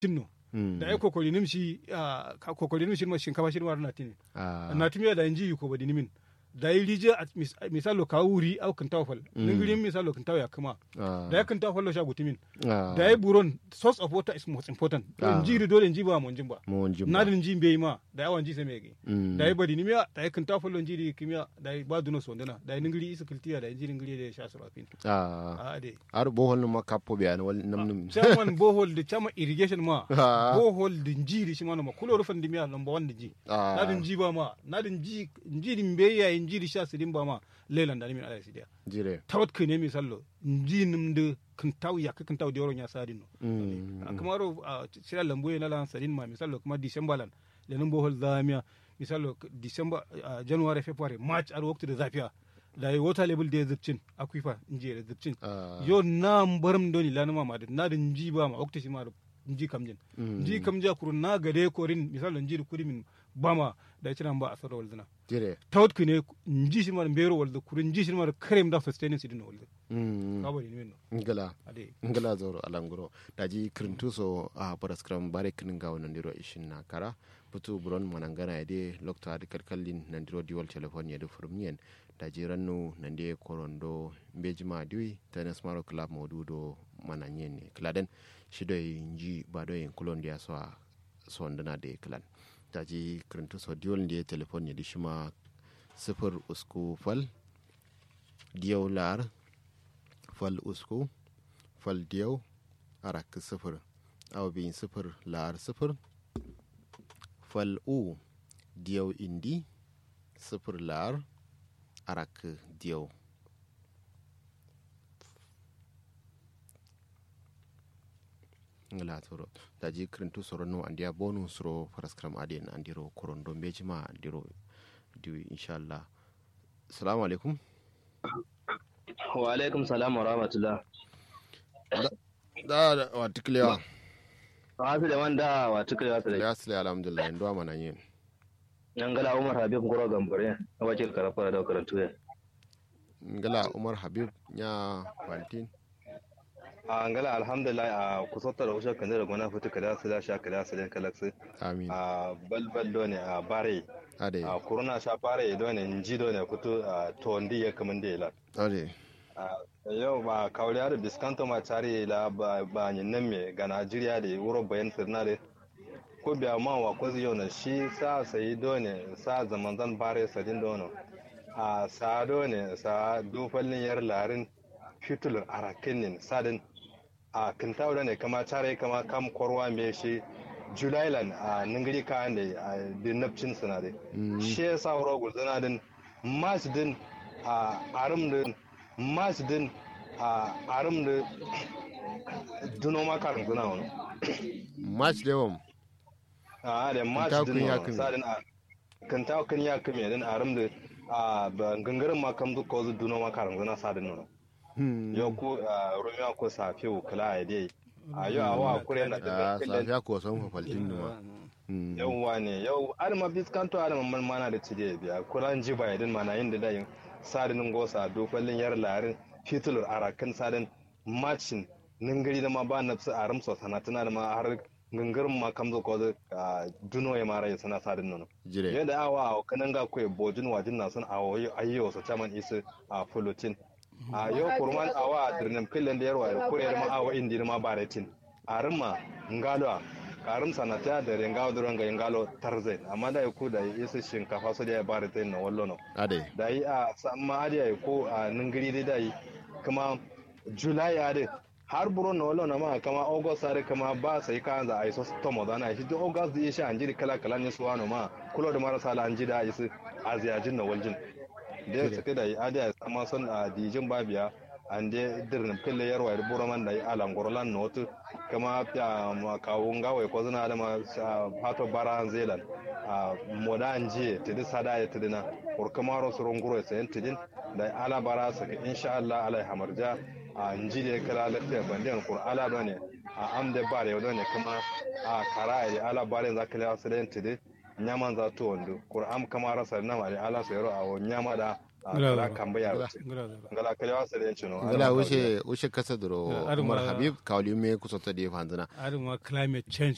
tinno da ai kokori nimshi kokori nimshi ma shinkafa shi ma na tini na timi da inji ko badi nimin da yi rije misalo ka wuri au kan tawfal ningirin misalo kan ya kuma da ya kan tawfal lo shagu timin da yi buron source of water is most important inji ri dole inji ba mo ba na din inji be ma da yawan ji sai me da yi badi nimiya da yi kan tawfal lo inji ri kimiya da yi ba duno sondana da yi ningiri isa kiltiya da inji ningiri da sha surafin a de ar bohol ma kapo be an wal nam num chairman bohol de chama irrigation ma bohol de inji ri shi ma no kulo rufan dimiya number 1 ji na din ji ba ma na din ji inji rin be ya njiri sha sidin ba ma lelan da min ala sidia jire tawat kene mi sallo nji nim de kan taw ya kan taw dioro nya sadin no kamaro sira lambu na lan sadin ma mi sallo kuma december lan lenin bohol zamia mi sallo december january february march ar waktu da zafiya da yi water level da zubcin aquifer nji da zubcin yo na mbaram doni lanuma ma na da nji ba ma waktu shi ma nji kamjin nji kamja kurun na gade korin misalo nji kuri min bama da ci nan ba a sarra walzina jire tawt kine nji shi mar mbero walda kurun nji shi mar krem da sustaining sidin walda ka bari ni no ngala ngala zoro alanguro daji krintu so a paraskram bare kin ga wannan diro ishin na kara putu buron manangana ide lokta adi kalkallin nan diro diwal telefon ya da furmiyen daji rannu nan de korondo mbejima diwi tanas maro club modudo mananyen ne kladen shido nji bado yin kulon dia so so ndana de klan daji kirintu so diwol ndiye telefon ya dishima sifir usku fal diyaw lar fal usku fal diyaw arak sifir aw bin sifir lar sifir fal u diyaw indi sifir lar arak diyaw ngala toro daji kirintu soro no andiya bonu soro paraskram adien andiro korondo mbejima andiro diwi inshallah assalamu alaikum wa alaikum salam wa rahmatullah da wa tiklewa wa su da wanda wa tiklewa su da ya sile alhamdulillah ndo amana yin ngala umar habib ngoro gambare a wakil karafara da karantu ya ngala umar habib nya valentine a ngala alhamdulillah a kusotar da ushe kanzara gona fito kada su da sha kada su da kalaksu amin a balbal do ne a bare ade a kuruna sha bare do ne nji do ne fito a tondi ya kaman da ila ade yau ba kawriya da biskanto ma tare la ba ba nyin nan me ga Najeriya da wuro bayan sirna da ko biya ma wa ko yau na shi sa sai do ne sa zaman zan bare sadin do no a sa do ne sa dufallin yar larin fitulun arakinin sadin a kintawo ne kama tare kama kam korwa me shi julailan a ningiri kayan da a dinapcin suna da shi ya sa wuro gulzana din masjidin a arum din masjidin a arum da duno makarin suna wani match da yawan a da masjidin wani sadin a kintawo kan ya kame din arum da a gangarin makam duk ko duno makarin suna sadin wani yau ko rumiya ko safi kula a dai a yau a wa kure na da safiya ko san fafaltin numa yauwa ne yau adama biskanto adama man mana da cide biya kuran ji ba yadin mana yin da dayin sadinin gosa dokwallin yar larin fitulur arakan sadin macin ningiri da ma ba na su aram so sanatuna da ma har gangarin ma kamzo ko da duno ya mara sana sadin nono jire yadda awa a kanan ga koyi bojin wajin na sun awo ayyo so chaman isu a fulutin a yau kurman awa a dirnin filin da yarwa da kuriyar ma awa indi ma baretin a rimma ngalo karim sanata da rengawo da ranga ngalo tarzai amma da ku da isa shinkafa su da ya baretin na wallo no ade da yi a samma adi ya ko a ningiri dai da yi kuma july ya dai har buro na wallo na ma kama august are kama ba sai ka za a yi so tomo da na shi to august da shi an jiri kala kala ne su wano ma kulo da marasa la an ji da isu aziyajin na waljin da ya suke da adi a sama son a dijin babiya an de dirnin pille yarwa da buro man da alan gorlan notu kama ya ma kawun gawai ko zuna da ma hato bara zealand a moda an jiye tidi sada ya tidina kur kama ro surun guro sayan tidin da ala bara su insha Allah alai hamarja a nji da kala lafiya bandiyan kur ala bane a amde bare yau ne kuma a kara ya ala bare zakala su da tidin nyaman za to wando qur'an kama rasa na mari ala so yaro awo nyama da kala kamba ya ngala kale wasa da yanci no ngala wuce wuce kasa duro umar habib kawli me kusa ta da fanzana aduma climate change